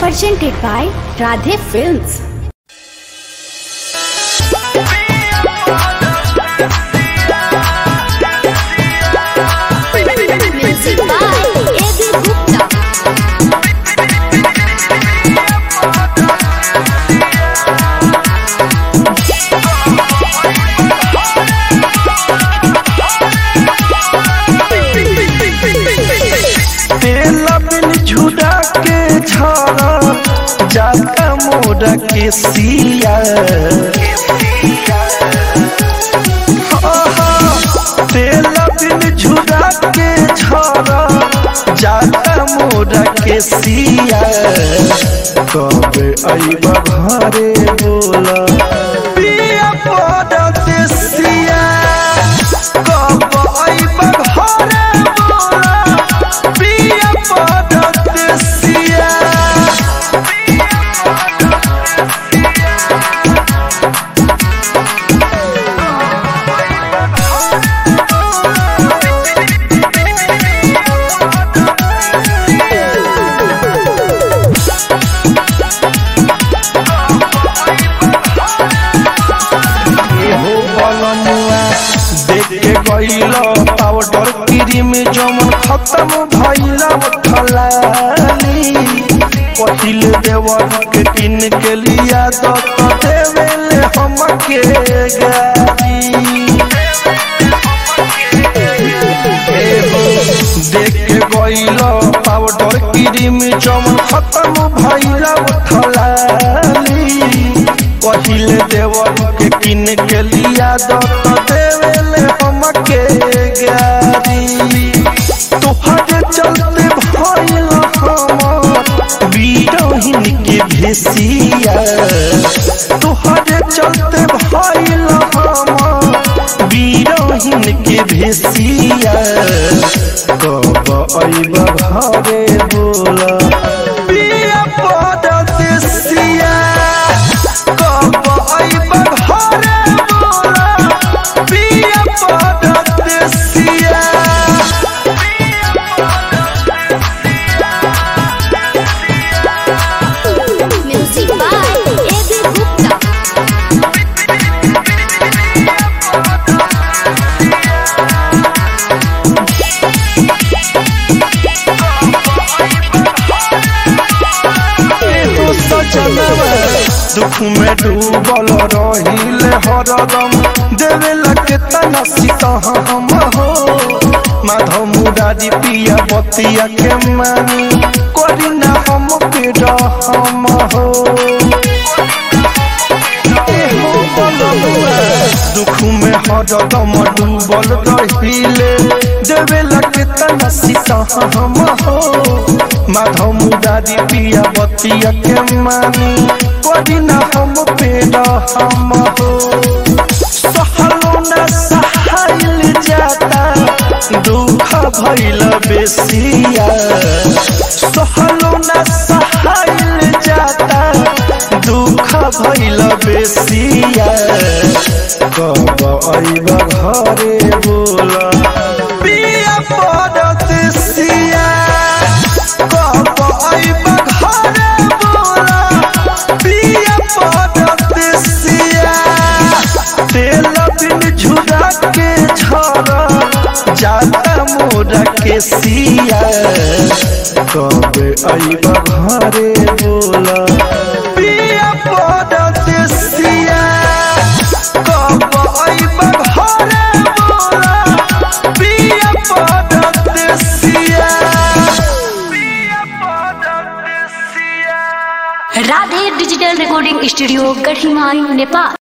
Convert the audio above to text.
presented by Radhe Films. Music by A.B. Gupta. तेला बिन झुड़ा के झरा जाता मोरा के सिया आहा, तेला बिन झुड़ा के झरा जाता मोरा के सिया कब अइबा घरे बोला पिया पड़त सिया कब अइबा घरे बोला पिया पड़त सिया हो बलनुआ देख के गइल पाउडर क्रीम जमन खत्म भइल उठलानी पहिल देवर के किन के लिया तो देवेले हमके गाड़ी देख के गइल पाउडर क्रीम जमन खत्म भइल उठलानी पहिले देवर के किन के लिया दो तो देवेले हमके गाड़ी तोहरे चलते भइल हमर बीरहिन के भेसिया तोहरे चलते भइल हमर बीरहिन के भेसिया कब अइब घरे बोला पिया पड़त सिया कब अइब घरे बोला पिया पड़त सिया Music by A.B. Gupta. एगो सजनवा दुख में डूबल रहिल हरदम देवेला के तना सीता हम हो माधव मुरारी पिया बतिया के मानी करी ना हम के रहम हो एहो बलनुआ दुख में हरदम डूबल रहिले देवेला के तना सीता हम हो माधव मुरारी पिया बतिया के मानी करी ना हम पेड़ हम हो सहलो ना सहाइल जाता दुख भइल बेसिया सहलो ना सहाइल जाता दुख भइल बेसिया कब अइब घरे बोला पिया पड़त सिया कब अइब घरे बोला पिया पड़त सिया तेल बिन झुरा के झरा जाता मोरा के सिया कब अइब घरे बोला पिया पड़त सिया कब अइब घरे बोला पिया पड़त सिया पिया पड़त सिया Radhe Digital Recording Studio, Garhimayu, Nepal.